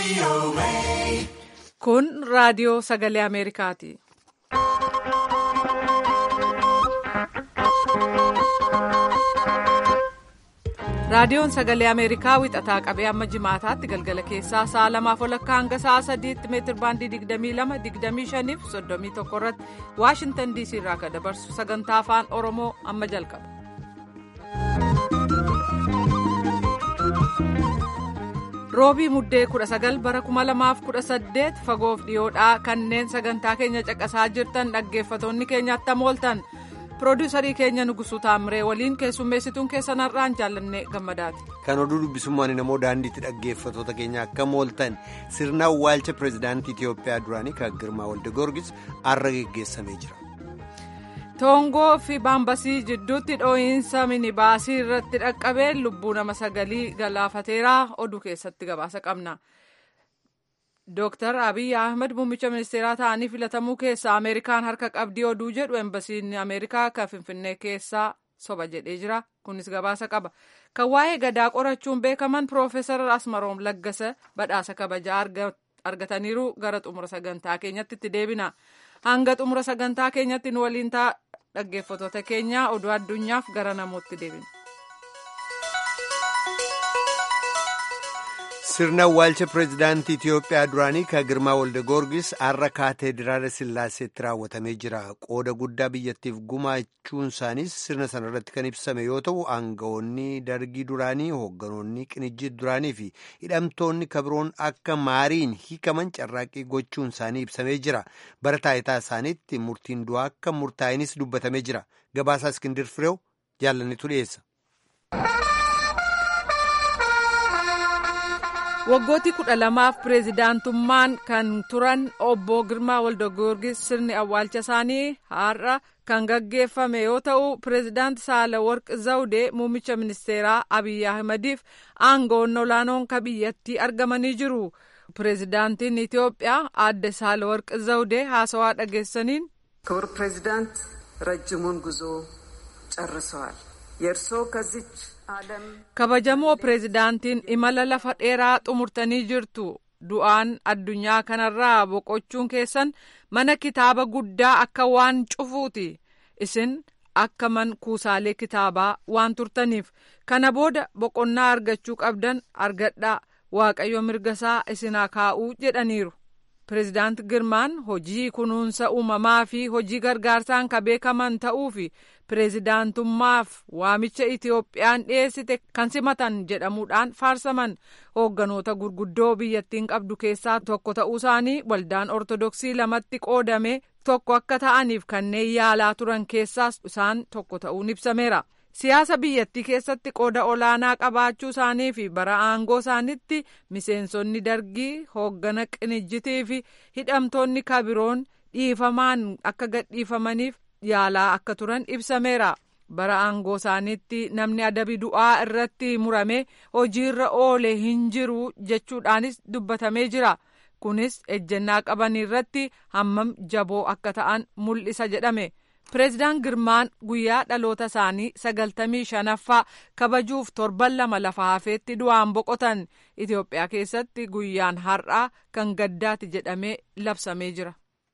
Kun raadiyoo sagalee Ameerikaati. Raadiyoon sagalee Ameerikaa wixataa qabee amma jimaataatti galgala keessaa sa'a lamaaf walakkaa hanga sa'a sadiitti meetir baandii 22, 25 fi 31 irratti Waashintan DC irraa kan dabarsu sagantaa afaan Oromoo amma jalqaba. Roobii Muddee 19 bara 2018 fagoof dhiyoodhaa kanneen sagantaa keenya caqasaa jirtan dhaggeeffatoonni keenya attam ooltan. Pirooduusarii keenya Nugusuu Taamiree waliin keessummeessituun keessan har'aan jaallannee gammadaati. Kan oduu dubbisummaan namoo daandiitti dhaggeeffatoota keenya akkam ooltan sirna awwaalcha pireezidaantii Itiyoophiyaa duraanii kan Girmaa Walde Goorgis har'a geggeessamee jira. Toongoo fi Baambasii jidduutti dhoo'insa minibaasii irratti dhaqqabee lubbuu nama sagalii galaafateera oduu keessatti gabaasa qabna. Dooktar Abiy Ahmed muummicha ministeeraa ta'anii filatamuu keessaa Ameerikaan harka qabdii oduu jedhu embasiin Ameerikaa kan Finfinnee keessaa soba jedhee jira. Kunis gabaasa qaba. Kan waa'ee gadaa qorachuun beekaman Piroofeesar Asmaroom Laggasa badhaasa kabajaa argataniiru gara xumura sagantaa keenyatti itti deebina. Hanga xumura sagantaa keenyatti nu waliin ta'a dhaggeeffatoota keenya oduu addunyaaf gara namootti deebina. sirna awwaalcha pireezidaantii Itiyoophiyaa duraanii kan Girmaa Walde Goorgis har'a kaateediraala Sillaaseetti raawwatamee jira. Qooda guddaa biyyattiif gumaachuun isaaniis sirna sana irratti kan ibsame yoo ta'u, aangawoonni dargii duraanii, hoogganoonni qinijjii duraanii fi hidhamtoonni kabiroon akka maariin hiikaman carraaqqii gochuun isaanii ibsamee jira. Bara taayitaa isaaniitti murtiin du'aa akka murtaa'inis dubbatamee jira. Gabaasaa Iskindir Fireew jaallannitu dhiyeessa. waggooti kudha lamaaf pireezidaantummaan kan turan obbo Girmaa Waldogoorgis sirni awwaalcha isaanii har'a kan gaggeeffame yoo ta'u pireezidaanti Saalaworq Zawudee muummicha ministeeraa Abiy Ahmediif aangawoonni olaanoon ka biyyattii argamanii jiru. pireezidaantiin Itiyoophiyaa aadde Saalaworq Zawudee haasawaa dhageessaniin. ክቡር ፕሬዚዳንት ረጅሙን ጉዞ ጨርሰዋል የእርስዎ ከዚች kabajamoo pireezidaantiin imala lafa dheeraa xumurtanii jirtu du'aan addunyaa kanarraa boqochuun keessan mana kitaaba guddaa akka waan cufuuti isin akka man kuusaalee kitaabaa waan turtaniif kana booda boqonnaa argachuu qabdan argadhaa waaqayyo mirgasaa isinaa kaa'uu jedhaniiru. pireezidaant girmaan hojii kunuunsa uumamaa fi hojii gargaarsaan ka beekaman ta'uu fi pireezidaantummaaf waamicha itiyoophiyaan dhiyeessite kan simatan jedhamuudhaan faarsaman hoogganoota gurguddoo biyyattiin qabdu keessaa tokko ta'uu isaanii waldaan ortodoksii lamatti qoodame tokko akka ta'aniif kanneen yaalaa turan keessaas isaan tokko ta'uun ibsameera. siyaasa biyyattii keessatti qooda olaanaa qabaachuu isaanii fi bara aangoo isaanitti miseensonni dargii hooggana qinijjitii fi hidhamtoonni kabiroon dhiifamaan akka gadhiifamaniif yaalaa akka turan ibsameera. bara aangoo isaaniitti namni adabi du'aa irratti murame hojiirra oole hin jiru jechuudhaanis dubbatamee jira. kunis ejjennaa qaban irratti hammam jaboo akka ta'an mul'isa jedhame. pireezidaan girmaan guyyaa dhaloota isaanii sagaltamii shanaffaa kabajuuf torban lama lafa hafeetti du'aan boqotan itiyoophiyaa keessatti guyyaan har'aa kan gaddaati jedhamee labsamee jira.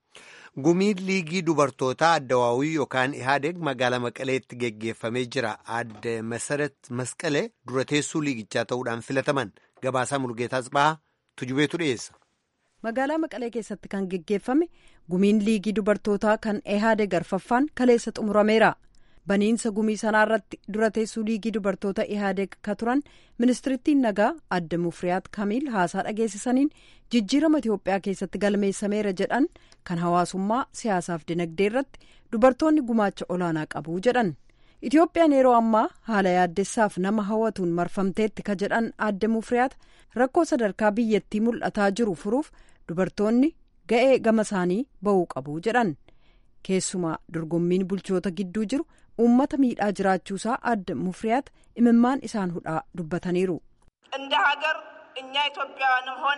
gumiin liigii dubartootaa addawaawii yookaan ihaadeg magaalaa maqaleetti geggeeffamee jira adde masarat masqalee dura teessuu liigichaa ta'uudhaan filataman gabaasaa mulgeetaas bahaa tujubeetu dhiyeessa. magaalaa maqalee keessatti kan geggeeffame gumiin liigii dubartootaa kan ehaade garfaffaan kaleessa xumurameera baniinsa gumii sanaa irratti dura teessuu liigii dubartoota ehaade ka turan ministirittiin nagaa adde mufriyaat kamiil haasaa dhageessisaniin jijjiirama itiyoophiyaa keessatti galmeessameera jedhan kan hawaasummaa siyaasaaf dinagdee irratti dubartoonni gumaacha olaanaa qabu jedhan itiyoophiyaan yeroo ammaa haala yaaddessaaf nama hawwatuun marfamteetti ka jedhan adde mufriyaat rakkoo sadarkaa biyyattii mul'ataa jiru furuuf dubartoonni ga'ee gama isaanii ba'uu qabu jedhan keessumaa dorgommiin bulchoota gidduu jiru uummata miidhaa jiraachuusaa adde mufriyaat imimmaan isaan hudhaa dubbataniiru. እንደ ሀገር እኛ ኢትዮጵያውያንም ሆን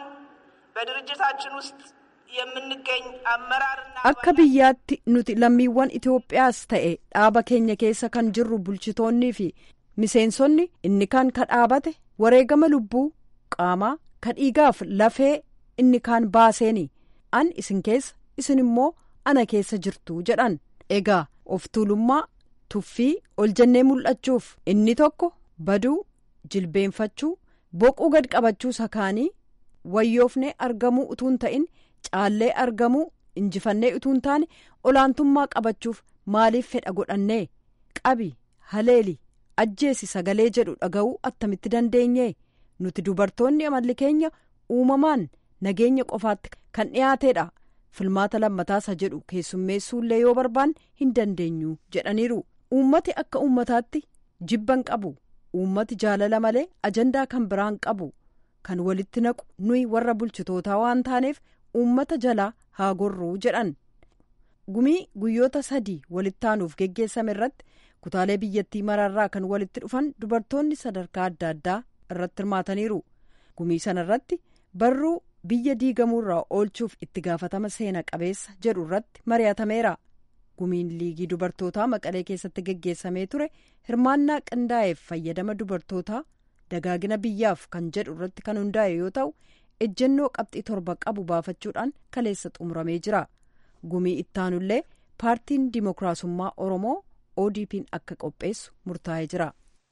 በድርጅታችን ውስጥ የምንገኝ አመራርና akka biyyaatti nuti lammiiwwan itiyoophiyaas ta'e dhaaba keenya keessa kan jirru bulchitoonnii fi miseensonni inni kan ka dhaabate wareegama lubbuu qaamaa ka dhiigaaf lafee inni kaan baaseeni an isin keessa isin immoo ana keessa jirtu jedhan egaa of tuulummaa tuffii ol jennee mul'achuuf inni tokko baduu jilbeenfachuu boquu gad qabachuu sakaanii wayyoofnee argamuu utuun ta'in caallee argamuu injifannee utuun taane olaantummaa qabachuuf maaliif fedha godhannee qabi haleeli ajjeesi sagalee jedhu dhaga'uu attamitti dandeenye nuti dubartoonni amalli keenya uumamaan nageenya qofaatti kan dhiyaateedha filmaata lammataasaa jedhu keessummeessuullee yoo barbaanne hin dandeenyu jedhaniiru uummati akka uummataatti jibban qabu uummati jaalala malee ajandaa kan biraan qabu kan walitti naqu nuyi warra bulchitootaa waan taaneef uummata jalaa haa gorruu jedhan gumii guyyoota sadii walitti aanuuf geggeessame irratti kutaalee biyyattii mararraa kan walitti dhufan dubartoonni sadarkaa adda addaa irratti hirmaataniiru gumii sana irratti barruu biyya diigamuurraa oolchuuf itti gaafatama seena qabeessa jedhu irratti mari'atameera gumiin liigii dubartootaa maqalee keessatti geggeessamee ture hirmaannaa qindaa'eef fayyadama dubartootaa dagaagina biyyaaf kan jedhu irratti kan hundaa'e yoo ta'u ejjennoo qabxii torba qabu baafachuudhaan kaleessa xumuramee jira gumii ittaanullee paartiin dimookiraasummaa oromoo odp'n akka qopheessu murtaa'ee jira.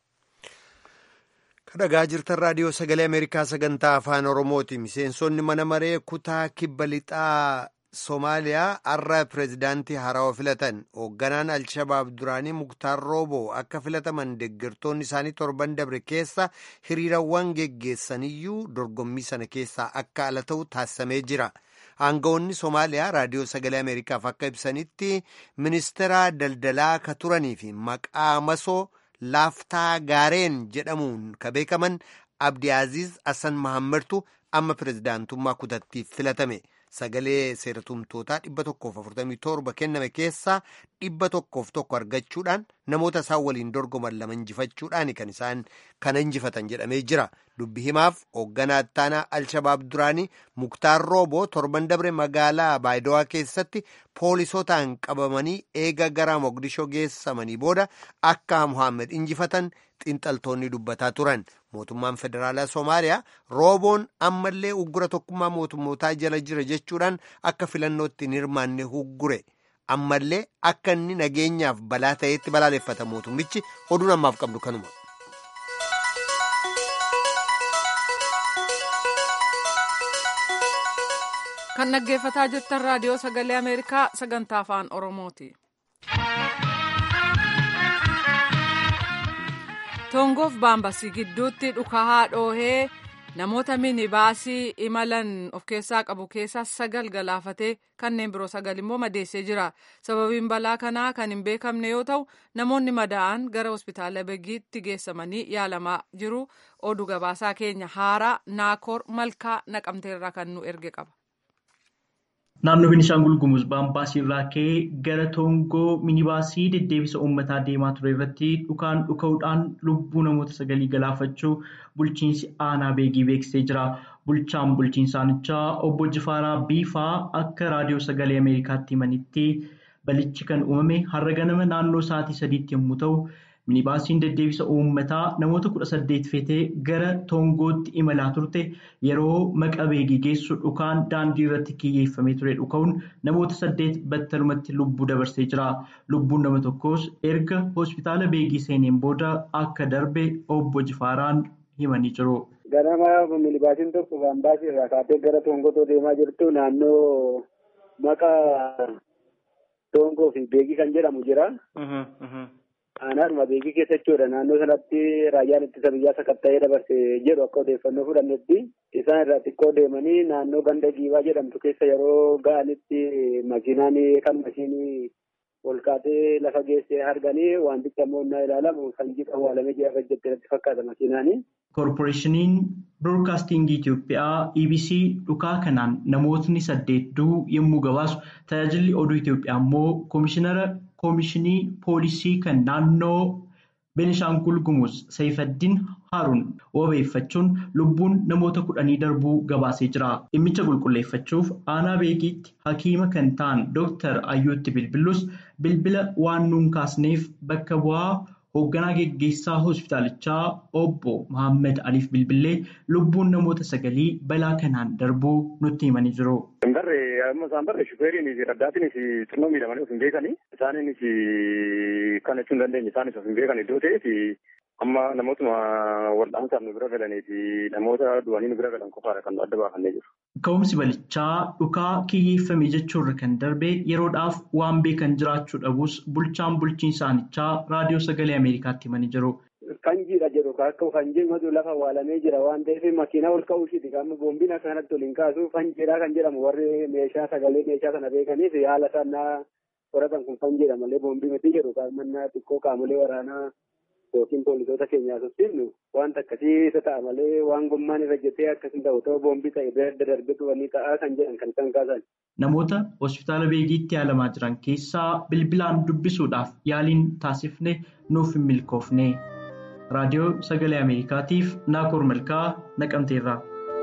kadhagaa jirtan raadiyoo sagalee ameerikaa sagantaa afaan oromooti miseensonni mana maree kutaa kibba lixaa soomaaliyaa har'a pireezidaantii haarawaa filatan hoogganaan alshabaab duraanii muktaar rooboo akka filataman deeggartoonni isaanii torban dabre keessa hiriirawwan geggeessaniyyuu dorgommii sana keessaa akka ala ta'u taasisamee jira aangawoonni soomaaliyaa raadiyoo sagalee ameerikaaf akka ibsanitti ministeera daldalaa ka turanii fi maqaa masoo laaftaa gaareen jedhamuun ka beekaman abdi aziz asan mahammadtu amma pireezidaantummaa kutattiif filatame sagalee seeratumtootaa dhibba tokkoof afurtamii torba kenname keessaa dhibba tokkoof tokko argachuudhaan namoota isaan waliin dorgoman lama injifachuudhaan kan isaan kana injifatan jedhamee jira dubbi himaaf hoogganaa ittaanaa alshabaab duraanii muktaar rooboo torban dabre magaalaa baayidawaa keessatti poolisootaan qabamanii eega gara mogdishoo geessamanii booda akka muhammed injifatan xiinxaltoonni dubbataa turan mootummaan federaalaa soomaaliyaa rooboon ammallee uggura tokkummaa mootummootaa jala jira jechuudhaan akka filannootti hin hirmaanne uggure ammallee akka inni nageenyaaf balaa ta'etti balaaleffata mootummichi oduun ammaaf qabdu kanuma. kan dhaggeeffataa jirtan raadiyoo sagalee ameerikaa sagantaa afaan oromooti. tongoof baambasii gidduutti dhukahaa dhoohee namoota minibaasii imalan of keessaa qabu keessaa sagal galaafatee kanneen biroo sagal immoo madeessee jira sababiin balaa kanaa kan hin beekamne yoo ta'u namoonni madaa'an gara hospitaala begiitti geessamanii yaalamaa jiru oduu gabaasaa keenya haaraa naakoor malkaa naqamteerraa kan nu erge qaba. Naannoo Beenishaangul Gumuz Baambaasii irraa ka'ee gara Toongoo minibaasii deddeebisa uummataa deemaa ture irratti dhukaan dhuka'uudhaan lubbuu namoota sagalii galaafachuu bulchiinsi aanaa beegii beeksisee jira. Bulchaan bulchiinsaanichaa obbo Jifaaraa Biifaa akka raadiyoo sagalee Ameerikaatti himanitti balichi kan uumame har'a ganama naannoo sa'aatii sadiitti yommuu ta'u, minibaasiin deddeebisa uummataa namoota kudha saddeet feetee gara Toongootti imalaa turte yeroo maqa beegii geessu dhukaan daandii irratti kiyyeeffamee ture dhuka'uun namoota saddeet battalumatti lubbuu dabarsee jira. Lubbuun nama tokkos erga hospitaala beegii seeneen booda akka darbe obbo Jifaaraan himanii jiru. Ganama minibaasiin tokko baambaasii irraa kaatee gara Toongootti deemaa jirtu naannoo maqa Toongoo fi beegii kan jedhamu jira. Aanaadhuma beekii keessa jechuudha. Naannoo sanatti raayyaan ittisa biyyaa sakatta'ee dabarse jedhu akka odeeffannoo fudhannetti isaan irraa xiqqoo deemanii naannoo ganda giibaa jedhamtu keessa yeroo ga'anitti makiinaan kan mashiinii ol kaatee lafa geessee arganii wanticha immoo innaa ilaalamu sanjii awwaalamee jira jettee natti fakkaata makiinaanii. Koorporeeshiniin Biroodkaastingii Itoophiyaa EBC dhukaa kanaan namootni saddeet du'uu yommuu gabaasu tajaajilli oduu Itoophiyaa immoo koomishinara koomishinii poolisii kan naannoo Beenishaangul Gumuz Saifaddiin Haaruun wabeeffachuun lubbuun namoota kudhanii darbuu gabaasee jira. Dhimmicha qulqulleeffachuuf aanaa beekiitti hakiima kan ta'an Dooktar Ayyootti Bilbilus bilbila waan nuun kaasneef bakka bu'aa hoogganaa geggeessaa hospitaalichaa obbo Mohaammed Aliif Bilbilee lubbuun namoota sagalii balaa kanaan darbuu nutti himanii jiru. Barre amma isaan barre shufeeriinis raddaatiinis xinnoo miidhamanii of hin beekani. Isaaniinis kan jechuu hin dandeenye isaanis of hin beekan iddoo ta'eef amma namootuma wal'aansaan nu bira galanii fi namoota du'anii nu bira galan qofaadha kan adda baafannee jiru. Ka'umsi balichaa dhukaa kiyyeeffame jechuurra kan darbe yeroodhaaf waan beekan jiraachuu dhabus bulchaan bulchiinsaanichaa raadiyoo sagalee Ameerikaatti himanii jiru. Fanjiidha jedhu akka fanjiin matu lafa waalamee jira waan ta'eef makiinaa ol ka'uu ishiiti qaama boombiin akka kanatti ol hin kaasu fanjiidha kan jedhamu warri meeshaa sagalee meeshaa kana beekaniif haala sanaa qoratan kun fanjiidha malee boombii miti jedhu qaamannaa xiqqoo qaamolee waraanaa yookiin poolisoota keenyaa sossiifnu wanta akkasii isa ta'a malee waan gommaan irra jettee akkasii ta'u ta'u boombii ta'e bira adda darbetu wanni ta'aa kan jedhan kan isaan kaasan. Namoota hospitaala beegiitti yaalamaa jiran keessaa bilbilaan dubbisuudhaaf yaaliin taasifne nuuf hin milkoofne. Raadiyoo Sagalee Ameerikaatiif Naakoor Malkaa Naqamteerraa.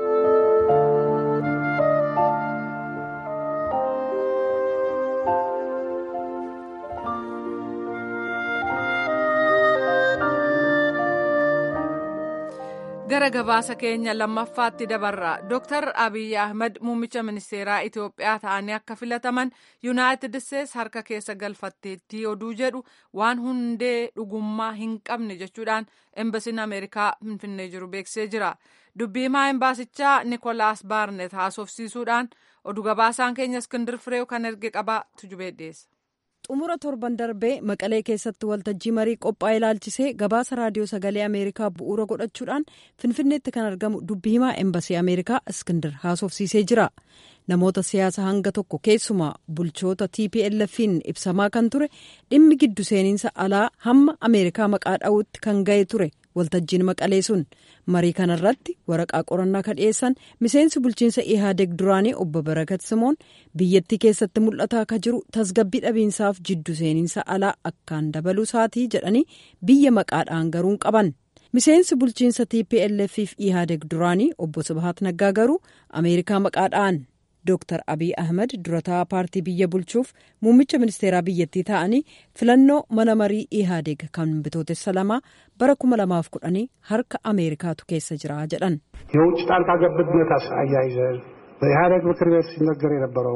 gara gabaasa keenya lammaffaatti dabarra dooktar abiy ahmed muummicha ministeeraa itiyoophiyaa ta'anii akka filataman yuunaayitid isteets harka keessa galfatteetti oduu jedhu waan hundee dhugummaa hin qabne jechuudhaan embasiin ameerikaa finfinnee jiru beeksisee jira dubbii himaa embaasichaa nikolaas baarnet haasofsiisuudhaan oduu gabaasaan keenya iskindir fireew kan erge qabaa tujubee dhiyeessa. xumura torban darbee maqalee keessatti waltajjii marii qophaa'e ilaalchisee gabaasa raadiyoo sagalee ameerikaa bu'uura godhachuudhaan finfinneetti kan argamu dubbii himaa embasii ameerikaa iskindir haasofsiisee jira namoota siyaasa hanga tokko keessumaa bulchoota tplf'n ibsamaa kan ture dhimmi giddu seeninsa alaa hamma ameerikaa maqaa dha'uutti kan ga'e ture waltajjiin maqalee sun marii kanarratti waraqaa qorannaa kan dhiyeessan miseensi bulchiinsa ihaadeg duraanii obbo barakat simoon biyyattii keessatti mul'ataa akka jiru tasgabbii dhabiinsaaf jiddu seeninsa alaa akkaan dabaluu isaatii jedhanii biyya maqaadhaan garuu qaban miseensi bulchiinsa tplf fi ihaadeg duraanii obbo Sibahat Naggaa garuu ameerikaa maqaadhaan Dooktar Abiy Ahmed durataa paartii biyya bulchuuf muummicha ministeeraa biyyattii ta'anii filannoo mana marii ihaadeg kan bitootessa lamaa bara kuma lamaaf kudhanii harka ameerikaatu keessa jira jedhan. የውጭ ጣልቃ ገብነት አያይዘን በኢህአዴግ ምክር ቤት ሲነገር የነበረው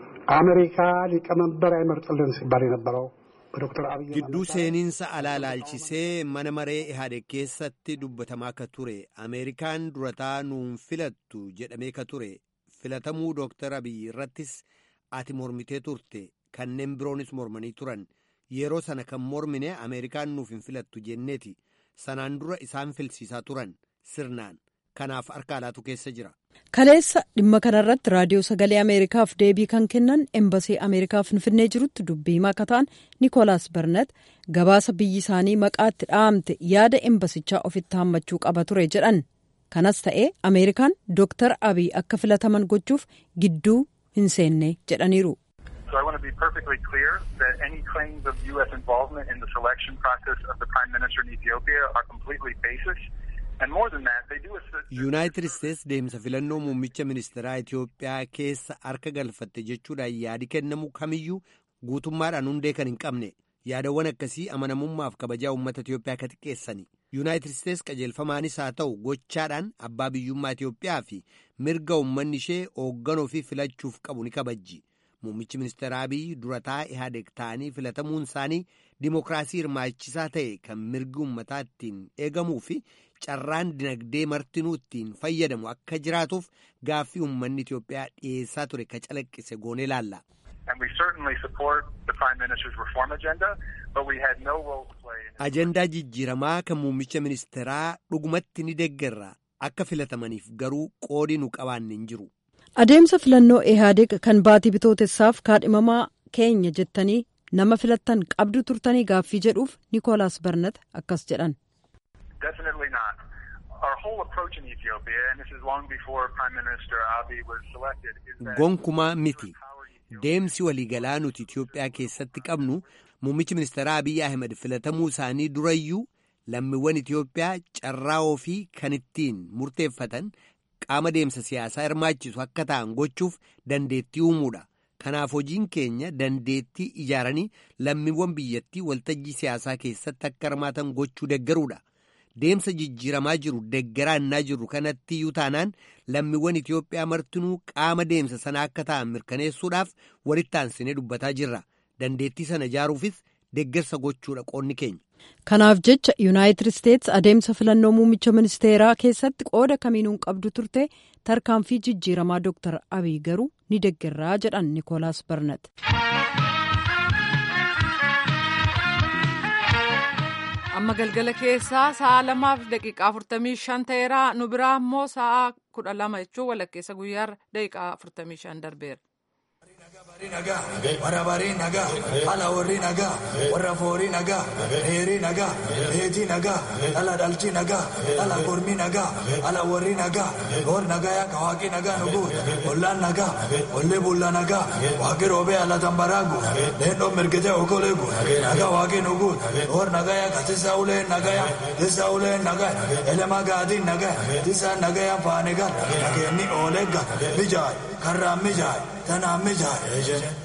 አሜሪካ ሊቀመንበር አይመርጥልን ሲባል የነበረው በዶክተር አብይ gidduu seeninsa alaa laalchisee mana maree ihaadeg keessatti dubbatamaa ka ture ameerikaan durataa nuun filattu jedhamee ka ture filatamuu dooktar abiy irrattis ati mormitee turte kanneen biroonis mormanii turan yeroo sana kan mormine ameerikaan nuuf hin filattu jenneeti sanaan dura isaan filsiisaa turan sirnaan kanaaf harka alaatu keessa jira. kaleessa dhimma kanarratti raadiyoo sagalee ameerikaaf deebii kan kennan embasii ameerikaa finfinnee jirutti dubbii himaa akka ta'an nikolaas barnet gabaasa biyyi isaanii maqaatti dhahamte yaada embasichaa ofitti hammachuu qaba ture jedhan kanas ta'ee ameerikaan dooktar abiy akka filataman gochuuf gidduu hin seenne jedhaniiru. So I want to be perfectly clear that any claims of U.S. involvement in the selection process of the Prime Minister in Ethiopia are completely baseless. And more than that, they do assist... yuunaayitid isteets deemsa filannoo muummicha ministeeraa itiyoophiyaa keessa harka galfatte jechuudhaan yaadi kennamu kamiyyuu guutummaadhaan hundee kan hin qabne yaadawwan akkasii amanamummaaf kabajaa uummata itiyoophiyaa ka xiqqeessani yuunaayitid isteets qajeelfamaanis haa ta'u gochaadhaan abbaa biyyummaa itiyoophiyaa fi mirga uummanni ishee hoogganoo fi filachuuf qabu ni kabajji muummichi ministeeraa abiy durataa ihaadeg ta'anii filatamuun isaanii dimokiraasii hirmaachisaa ta'e kan mirgi uummataa ittiin eegamuu fi carraan dinagdee martinuu ittiin fayyadamu akka jiraatuuf gaaffii uummanni Itiyoophiyaa dhiyeessaa ture ka calaqqise goonee laalla. Ajandaa jijjiiramaa kan muummicha ministeeraa dhugumatti ni deeggarra akka filatamaniif garuu qoodii nu qabaanne hin jiru. Adeemsa filannoo ihaadeg kan baatii bitootessaaf kaadhimamaa keenya jettanii nama filattan qabdu turtanii gaaffii jedhuuf Nikoolaas Barnat akkas jedhan. Definitely not. Our whole approach in Ethiopia, and this is long before Prime Minister Abiy was selected, is that... Gonkumaa miti. Deemsi waliigalaa nuti Itiyoophiyaa keessatti qabnu muummichi ministeeraa Abiy Ahmed filatamuu isaanii durayyuu lammiiwwan Itiyoophiyaa carraa ofii kan ittiin murteeffatan qaama deemsa siyaasaa hirmaachisu akka ta'an gochuuf dandeettii uumuudha. Kanaaf hojiin keenya dandeettii ijaaranii lammiiwwan biyyattii waltajjii siyaasaa keessatti akka hirmaatan gochuu deggaruudha. Deemsa jijjiiramaa jiru deggaraa innaa jirru kanatti iyyuu taanaan lammiiwwan Itoophiyaa martinuu qaama deemsa sana akka ta'an mirkaneessuudhaaf walitti aansinee dubbataa jirra. Dandeettii sana ijaaruufis deggersa gochuudha qoonni keenya. Kanaaf jecha Yuunaayitid Isteetsi adeemsa filannoo muummicha ministeeraa keessatti qooda kamiinuu qabdu turte tarkaanfii jijjiiramaa Dr. Abiy garuu ni deggerraa jedhan Nikoolaas Barnat. amma galgala keessaa sa'a lamaaf daqiiqaa afurtamii shan ta'eera nu biraa immoo sa'a kudha lama jechuun walakkeessa guyyaarra daqiiqaa afurtamii shan darbeera. warra barii nagaa ala warri nagaa warra foorii nagaa heerii nagaa heetii nagaa ala dhalchi nagaa ala gormii nagaa ala warri nagaa goor nagaa yaa kawaaqii nagaa nu guut ollaan nagaa olli bulla nagaa waaqii roobee ala tambaraagu leendoo mirgitee okoleegu nagaa waaqii nu guut goor nagaa yaa katisa uleen nagaa yaa tisa uleen nagaa elema gaadiin nagaa tisa nagaa yaa faanigaa nageenni oolegga mijaay karraan mijaay tanaan mijaay.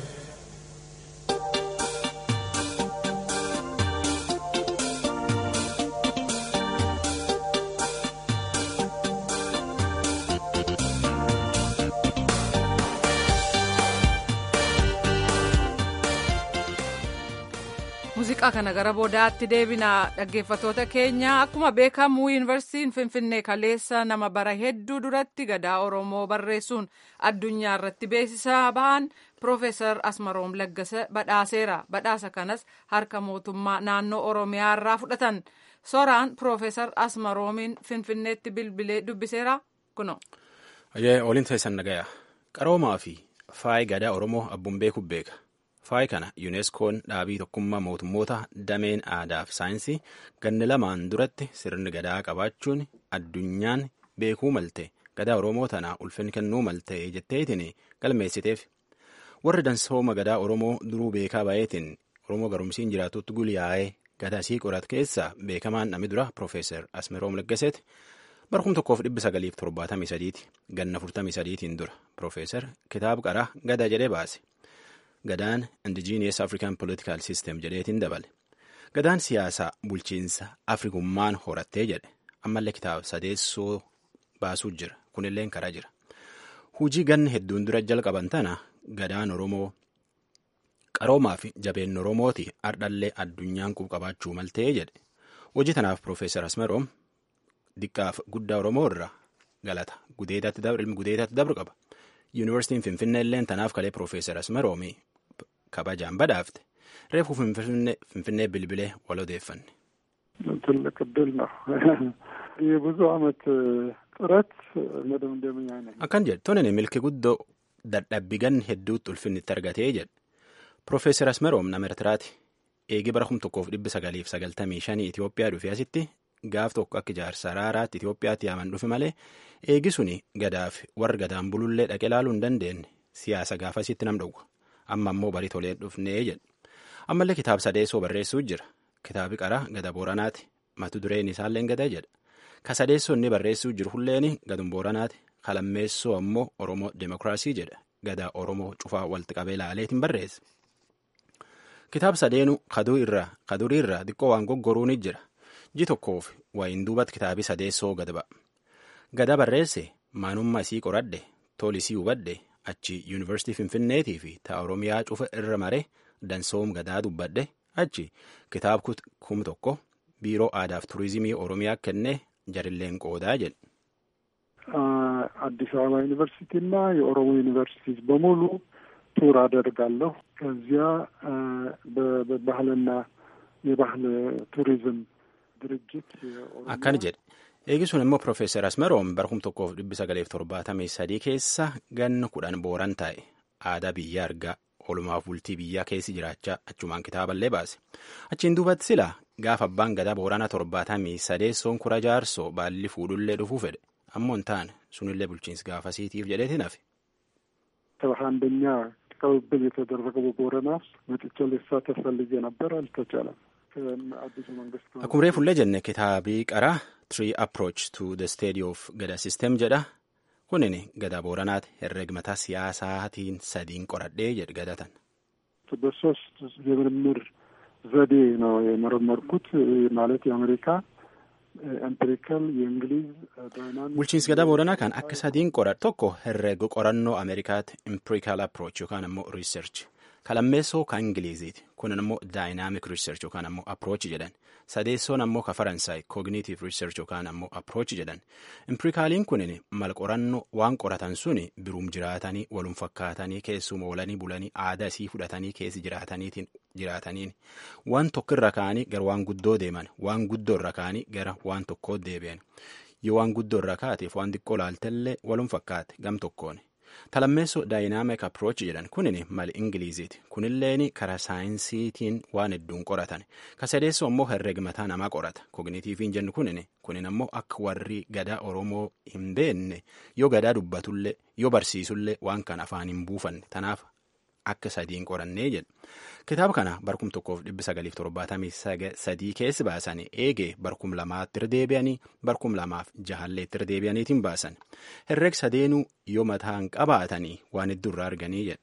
muuziqaa kana gara boodaatti deebina dhaggeeffatoota keenya akkuma beekamu yuunivarsiitiin finfinnee kaleessa nama bara hedduu duratti gadaa oromoo barreessuun addunyaa irratti beeksisaa bahan piroofeesar asmaroom laggasa badhaaseera badhaasa kanas harka mootummaa naannoo oromiyaa irraa fudhatan soraan piroofeesar asmaroomiin finfinneetti bilbilee dubbiseera kuno. Ooliin teessan nagaya qaroomaa fi faayi gadaa oromoo abbuun beeku beeka. Faayi kana yuuneskoon dhaabii tokkummaa mootummoota dameen aadaa fi saayinsii ganna lamaan duratti sirni gadaa qabaachuun addunyaan beekuu malte gadaa oromoo tana ulfinni kennuu malte jetteetiin galmeessiteef warri dansooma gadaa oromoo duruu beekaa baay'eetiin oromoo garumsiin jiraatutti guliyaa'ee gadaa sii qorat keessa beekamaan namni dura piroofeesar asmeroom laggaseeti barkum tokkoof dhibbi sagaliif torbaatamii sadiiti ganna furtamii sadiitiin dura piroofeesar kitaaba qaraa gadaa jedhee baase. Gadaan indijiiniyes afrikaan politikaal siistem jedheetiin dabale. Gadaan siyaasaa bulchiinsa afrikummaan horattee jedhe ammallee kitaaba sadeessoo baasuu jira kunillee karaa jira. Hujii ganna hedduun dura jalqaban tana gadaan Oromoo qaroomaa fi jabeen Oromooti ardhallee addunyaan qabaachuu maltee jedhe. Hojii tanaaf Piroofeesar Asmeroom diqqaaf guddaa Oromoo irraa galata gudeetaatti dabru qaba. Yuunivarsiitiin Finfinnee illeen tanaaf kalee Piroofeesar Asmeroomii kabajaan badhaafte reefu finfinnee bilbilee wal odeeffanne. ትልቅ እድል ነው። የብዙ ዓመት ጥረት መደምደምያ ነኝ። akkan jedhe tonin milki guddoo dadhabbii ganna hedduutti ulfinni itti argatee jedhe Piroofeesar Asmeroom nama Ertiraati eegi bara kum tokkoof dhibbi sagaliif sagaltamii shanii Itoophiyaa dhufe asitti gaaf tokko akka ijaarsa araaraatti Itoophiyaatti yaaman dhufe malee eegi suni gadaaf warra gadaan bulullee dhaqe ilaaluu hin dandeenye siyaasa gaafasitti nam dhowwa amma ammoo barii tolee dhufnee jedhe ammallee kitaaba sadeessoo barreessuu jira kitaabi qaraa gada booranaati matu dureen isaalleen gada jedha ka sadeessoo inni barreessuu jiru hulleen gadun booranaati kalammeessoo ammoo oromoo demokiraasii jedha gadaa oromoo cufaa walitti qabee laaleetiin barreesse kitaaba sadeenu kadurii irraa xiqqoo waan goggoruun jira ji tokkoof wayin duubatti kitaabii sadeessoo gad ba'a gada barreesse maanummaa isii qoradhe tolisii hubadhe achi yuunivarsiitii finfinneetii fi ta'a oromiyaa cufa irra mare dansoom gadaa dubbadhe achi kitaaba kum tokko biiroo aadaaf turizimii oromiyaa kennee jarilleen qoodaa jedhe. አዲስ አበባ ዩኒቨርሲቲና የኦሮሞ ዩኒቨርሲቲዝ በሙሉ ቱር አደርጋለሁ። ከዚያ በባህልና የባህል ቱሪዝም ድርጅት akkana jedhe eegi sun immoo piroofeesar asmeroom barkum tokkoof dhibbi sagaleef torbaatamii sadii keessa ganna kudhan booran taa'e aadaa biyya argaa oolumaaf bultii biyyaa keessi jiraachaa achumaan kitaaballee baase achiin duubatti sila gaafa abbaan gadaa boorana torbaatamii sadeessoon kura jaarsoo baalli fuudhullee dhufuu fedhe ammoo hin taane sunillee bulchiinsi gaafasiitiif jedheetiin hafe. ሰባ አንደኛ ቅብብል የተደረገው በቦረና ውስጥ መጥቼ ልሳተፍ ፈልጌ ነበር፣ አልተቻለም። አዲሱ መንግስት akkuma reefullee jenne kitaabii qaraa three approach to the study of gada system jedha kunin gadaa booranaati herregmataa siyaasaatiin sadiin qoradhee jedhe gadatan. በሶስት የምርምር ዘዴ ነው የመረመርኩት ማለት የአሜሪካ ኤምፒሪካል የእንግሊዝ bulchiinsi gadaa booranaa kan akka sadiin qoradhe tokko herrega qorannoo ameerikaatti impirikaal approach yookaan ammoo riiserch kalammeessoo kan ingiliziiti kunin ammoo daayinaamik riiserch yookaan ammoo approach jedhan sadeessoon ammoo ka faransaay koogniitiif riiserch yookaan ammoo approach jedhan impirikaaliin kunin mal qorannoo waan qoratan suni biruum jiraatanii walum fakkaatanii keessuma oolanii bulanii aadaa isii fudhatanii keessi jiraataniitiin jiraataniin waan tokko irra kaanii gara waan guddoo deeman waan guddoo irra kaanii gara waan tokkoo deebi'an yoo waan guddoo irra kaateef waan xiqqoo laaltellee walum fakkaate gam tokkoon talammeessoo daayinaamik approach jedhan kunin mal ingiliziiti kunilleen karaa saayinsiitiin waan hedduun qoratan kasadeessoo ammoo herregmataa namaa qorata kognitiifiin jennu kunin kunin ammoo akka warri gadaa oromoo hin beenne yoo gadaa dubbatullee yoo barsiisullee waan kan afaan hin buufanne tanaaf akka sadiin qorannee jedha kitaaba kana barkum tokkoof dhibbi sagaliif torbaatamii sadii keessi baasan eegee barkum lamaatti irra deebi'anii barkum lamaaf jahalleetti irra deebi'aniitiin baasan herreg sadeenuu yoo mataan qabaatanii waan hedduu irraa arganii jedha.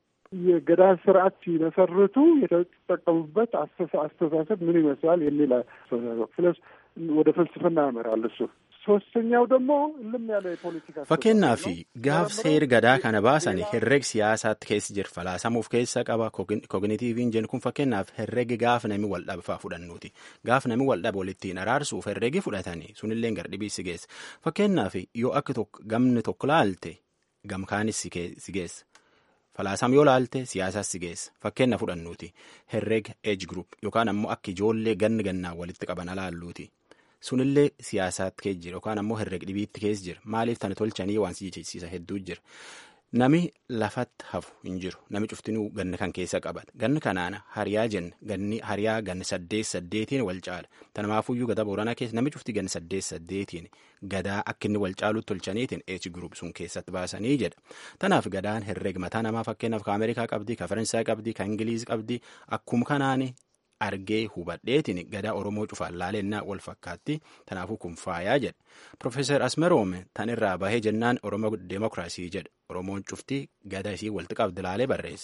የገዳ ስርዓት ሲመሰርቱ የተጠቀሙበት አስተሳሰብ ምን ይመስላል የሚል ስለዚህ ወደ ፍልስፍና ያመራል እሱ ሶስተኛው ደግሞ እልም ያለ የፖለቲካ fakkeenyaaf gaaf seer gadaa kana baasan herreg siyaasaatti keessa jira falaasamuuf keessa qaba kognitiiviin jennu kun fakkeenyaaf herregi gaaf nami wal dhabfaa fudhannuuti gaaf nami wal dhabe walittiin araarsuuf herregi fudhatanii sunillee gardhibii si geessa fakkeenyaaf yoo akka gamni tokko laalte gamkaanis si geessa falaasam yoo laalte siyaasaas si geessa fakkeenya fudhannuuti herreg age group yookaan ammoo akka ijoollee ganni gannaa walitti qaban alaalluuti. sunillee siyaasaatti keessa jira yookaan ammoo herreg dhibiitti keessa jira maaliif tana tolchanii waan si jechisiisa hedduu jira nami lafatti hafu hin jiru nami cuftinuu ganna kan keessa qabata ganni kanaan hariyaa jenna ganni hariyaa ganni saddeet saddeetiin wal caala tanamaafuyyuu gadaa booranaa keessa nami cufti ganni saddeet saddeetiin gadaa akka inni wal caalutti tolchaniitiin eech gurup sun keessatti baasanii jedha tanaaf gadaan herreg mataa namaa fakkeenyaaf ka ameerikaa qabdi ka faransaay qabdi ka ingiliiz qabdi akkuma kanaan argee hubadheetiin gadaa oromoo cufaan laalennaa wal fakkaatti tanaafuu kun faayaa jedha profeesar asmeroome tan irraa bahee jennaan oromoo deemokiraasii jedha oromoon cufti gadaa isii walitti qabdi laalee barreessa.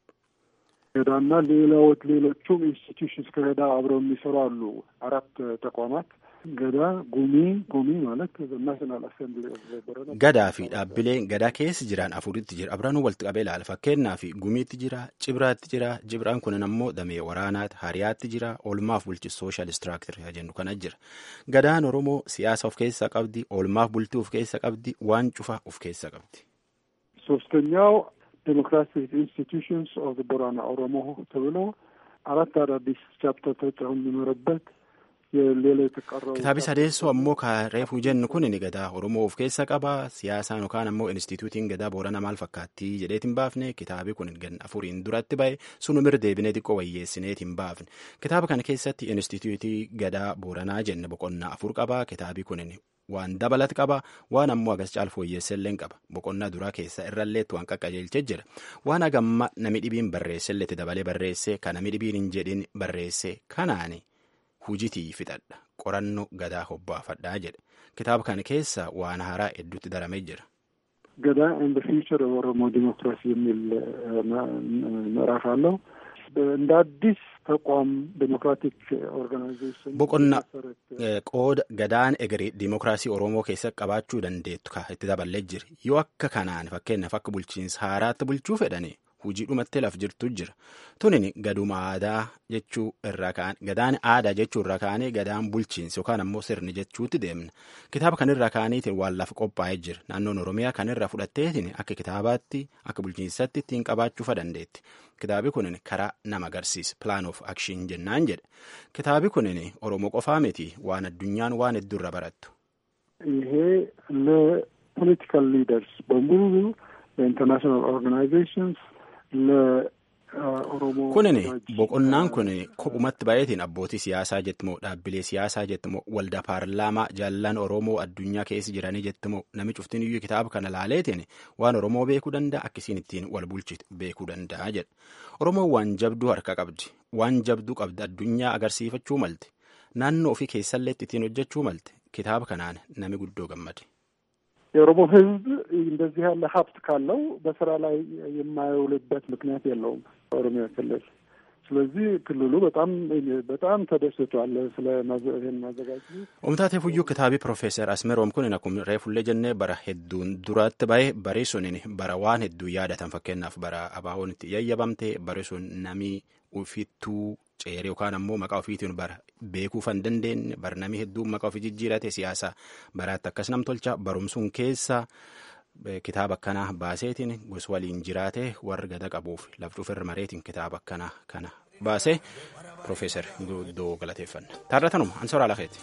ገዳና ሌላዎች ሌሎቹም ኢንስቲትዩሽንስ ከገዳ አብረው የሚሰሩ አሉ። አራት ተቋማት ገዳ ጉሚ ጉሚ ማለት ናሽናል አሴምብሊ gadaa fi dhaabbileen gadaa keessa jiran afuritti jira abranuu walitti qabee ilaala fakkeenyaa fi gumiitti jira cibraatti jira cibraan kunin ammoo damee waraanaati hariyaatti jira oolmaaf bulchi sooshaal istiraaktir jennu kana jira gadaan oromoo siyaasa of keessaa qabdi oolmaaf bultii of keessaa qabdi waan cufa of keessaa qabdi. ሶስተኛው ዴሞክራቲክ ኢንስቲትዩሽንስ ኦፍ ቦራና ኦሮሞ ተብሎ አራት አዳዲስ ቻፕተር ተጨምሮበት የሌላ የተቀረው kitaabi sadeessoo ammoo ka reefuu jennu kun ni gadaa oromoo of keessa qaba siyaasaan yookaan ammoo instituutiin gadaa boorana maal fakkaattii jedheetiin baafne kitaabi kun gan afuriin duratti ba'e sunumir deebinee xiqqoo wayyeessineetiin baafne kitaaba kana keessatti instituutii gadaa booranaa jenne boqonnaa afur qaba kitaabi kun waan dabalat qaba waan ammoo agas caal fooyyeesselleen qaba boqonnaa duraa keessa irralleetti waan qaqqajeelchee jira waan hagamma nami dhibiin barreesselletti dabalee barreesse kan nami dhibiin hin jedhin barreesse kanaani hujitii fixadha qorannoo gadaa hobbaafadhaa jedhe kitaaba kana keessa waan haaraa hedduutti daramee jira. ገዳ ኤንድ ፊውቸር ኦሮሞ ዲሞክራሲ የሚል ምዕራፍ አለው። እንደ አዲስ ተቋም ዴሞክራቲክ ኦርጋናይዜሽን boqonna qooda gadaan egeree diimokiraasii oromoo keessatti qabaachuu dandeettu ka itti daballee jira yoo akka kanaan fakkeenyaaf akka bulchiinsa haaraatti bulchuu fedhani hujii dhumatti laf jirtu jira tunin gaduma aadaa jechuu irraa ka'an gadaan aadaa jechuu irraa ka'anii gadaan bulchiinsa yookaan ammoo sirni jechuutti deemna kitaaba kanirraa ka'aniitiin waan lafa qophaa'ee jira naannoon oromiyaa kanirraa fudhatteetiin akka kitaabaatti akka bulchiinsatti ittiin qabaachuu dandeetti kitaabi kunin karaa nama agarsiisa plan of action jennaan jedha kitaabi kunin oromoo qofaa miti waan addunyaan waan hedduurra barattu. ይሄ ለፖለቲካል ሊደርስ በሙሉ ለኢንተርናሽናል ኦርጋናይዜሽንስ ለኦሮሞ kunin boqonnaan kun kophumatti baay'eetiin abbootii siyaasaa jettimoo dhaabbilee siyaasaa jettimoo waldaa paarlaamaa jaallan oromoo addunyaa keessa jiranii jettimoo nami cuftiin iyyuu kitaaba kana laaleetiin waan oromoo beekuu danda'a akkasiin ittiin wal bulchitu beekuu danda'a jedha oromoon waan jabduu harka qabdi waan jabduu qabdi addunyaa agarsiifachuu malte naannoo ofii keessallee ittiin hojjechuu malte kitaaba kanaan nami guddoo gammade. የኦሮሞ ህዝብ እንደዚህ ያለ ሀብት ካለው በስራ ላይ የማይውልበት ምክንያት የለውም ኦሮሚያ ክልል። ስለዚህ ክልሉ በጣም በጣም ተደስቷል ስለ ይህን ማዘጋጀት። ኦምታቴ ፉዩ ክታቢ ፕሮፌሰር አስሜሮም kun akkuma reefullee jennee bara hedduun duratti bahe bari sunin bara waan hedduu yaadatan fakkeenyaaf bara abaaboon itti yayyabamte bari sun namii ufittuu ceeree yookaan ammoo maqaa ofiitiin bara beekuuf hin dandeenye bara namii hedduun maqaa ofii jijjiirate siyaasa baraatti akkas nam tolcha barumsuun keessa kitaaba akkanaa baaseetiin gos waliin jiraate warri gada qabuuf laftuuf irra mareetiin kitaaba akkanaa kana baasee Profeesar Guddoo galateeffanna. Taarratanuma Ansoraa Lafeeti.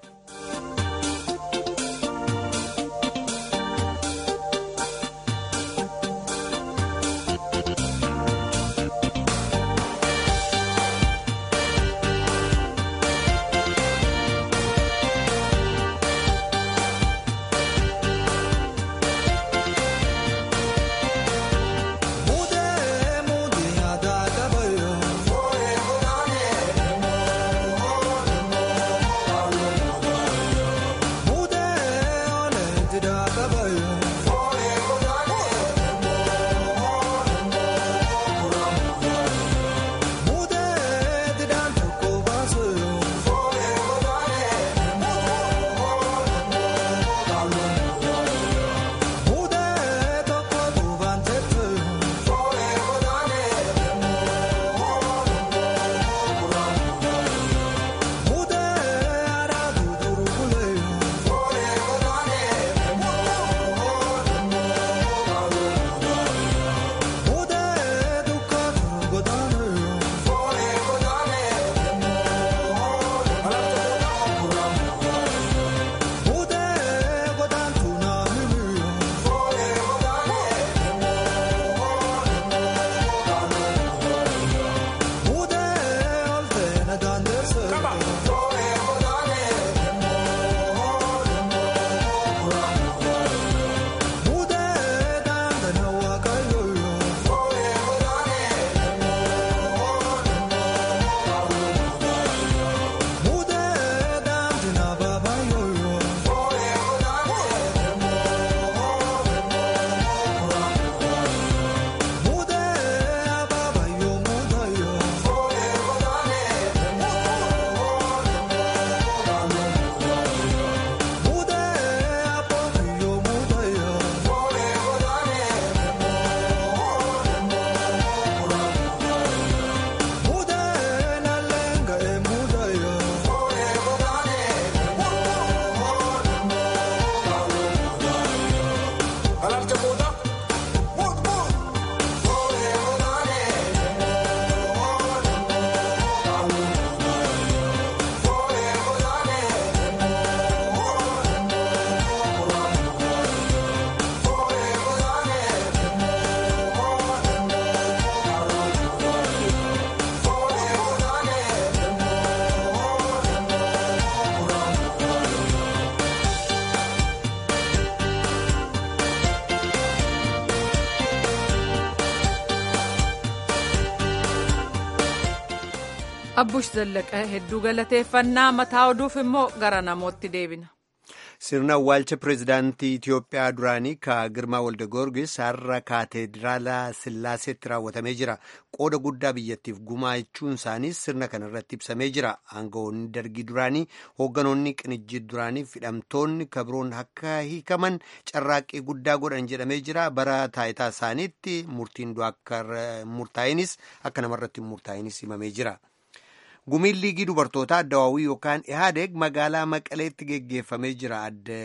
abbush zallaqaa hedduu galateeffannaa mataa oduuf immoo gara namootti deebina. sirna awwaalcha pireezidaantii Itiyoophiyaa duraanii ka Girmaa Walda Goorgis har'a kaateediraala Sillaaseetti raawwatamee jira. Qooda guddaa biyyattiif gumaachuun isaaniis sirna kana irratti ibsamee jira. Aangawoonni dargii duraanii, hoogganoonni qinijjii duraanii fi hidhamtoonni kabiroon akka hiikaman carraaqqii guddaa godhan jedhamee jira. Bara taayitaa isaaniitti murtiin du'a akka murtaa'inis akka namarratti murtaa'inis himamee jira. gumiin liigii dubartootaa addawaawii yookaan ihaadeeg magaalaa maqaleetti geggeeffamee jira adda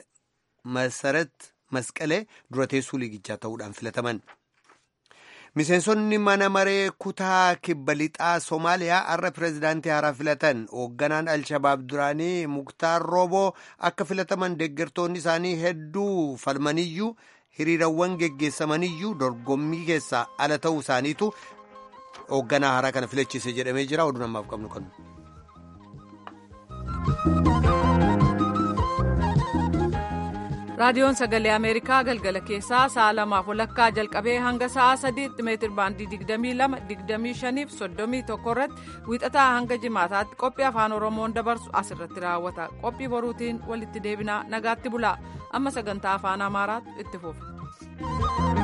masarat masqalee dura teessuu liigichaa ta'uudhaan filataman miseensonni mana maree kutaa kibba lixaa soomaaliyaa har'a pireezidaantii haaraa filatan hoogganaan alshabaab duraanii muktaar rooboo akka filataman deeggartoonni isaanii hedduu falmaniyyuu hiriirawwan geggeessamaniyyuu dorgommii keessaa ala ta'uu isaaniitu hoogganaa haaraa kana filachiise jedhamee jira oduu namaaf qabnu kanu. raadiyoon sagalee ameerikaa galgala keessaa sa'a lamaaf walakkaa jalqabee hanga sa'a sadiitti meetir baandii digdamii lama digdamii shaniif soddomii tokko irratti wiixataa hanga jimaataatti qophii afaan oromoon dabarsu asirratti raawwata qophii boruutiin walitti deebinaa nagaatti bulaa amma sagantaa afaan amaaraatu itti fufa.